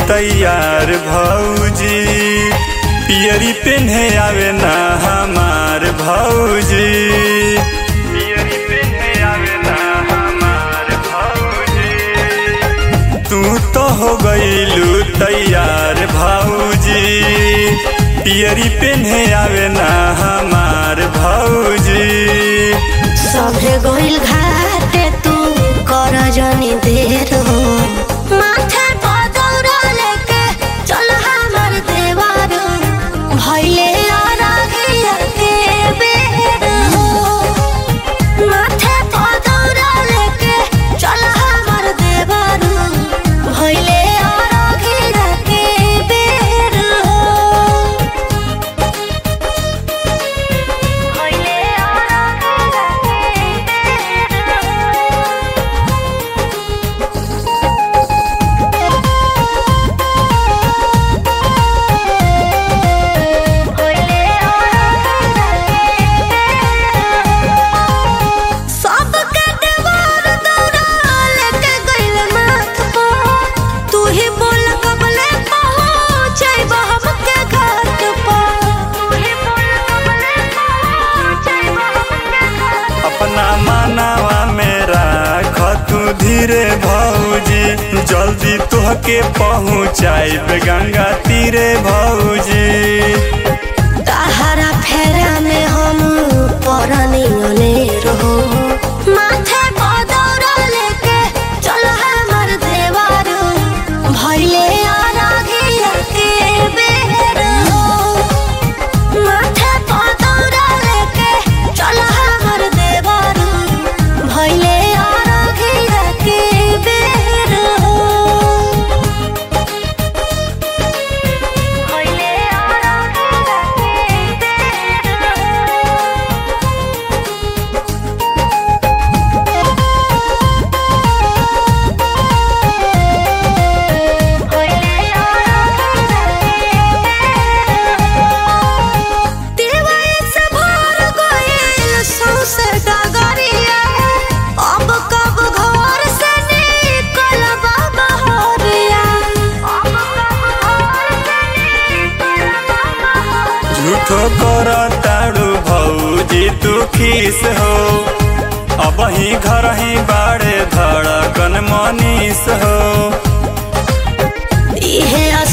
तैयार भौजी पियरी पेन्हे आवे ना हमार भौजी पियरी पेन्हे आवे ना हमार भौजी तू तो हो गईलू तैयार भौजी पियरी पेन्हे आवे ना हमार भौजी सभे गोइल घाटे तू कर जनी देर हो माथे पर दौरा लेके चल हमर देवार भइले अरघिया के बेर हो माथे पर दौरा लेके चल हमर देवार भइले अरघिया के बेर हो भइले अरघिया के सबके देवार दौड़ा लेके गइल माथ पर तू ही बोल कबले पहुँचैब हमके घाट पर तू ही बोल कबले पहुँचैब हमके घाट अपना मानावा में राख तू धीरे भौजी जल्दी तुहके पहुँचाइब गंगा तीरे भौजी तहरा फेरा में हम परनी अनेर हो माथे पर दौड़ा लेके चल हमर देवार भइले अरघिया के बेर हो माथे पर दौड़ा लेके चल हमर देवार भइले अरघिया के बेर हो भइले अरघिया के बेर हो झूठो कर ताड़ू भौजी तू खीस हो अब ही घर ही बाड़े धड़कन मनीस हो इहे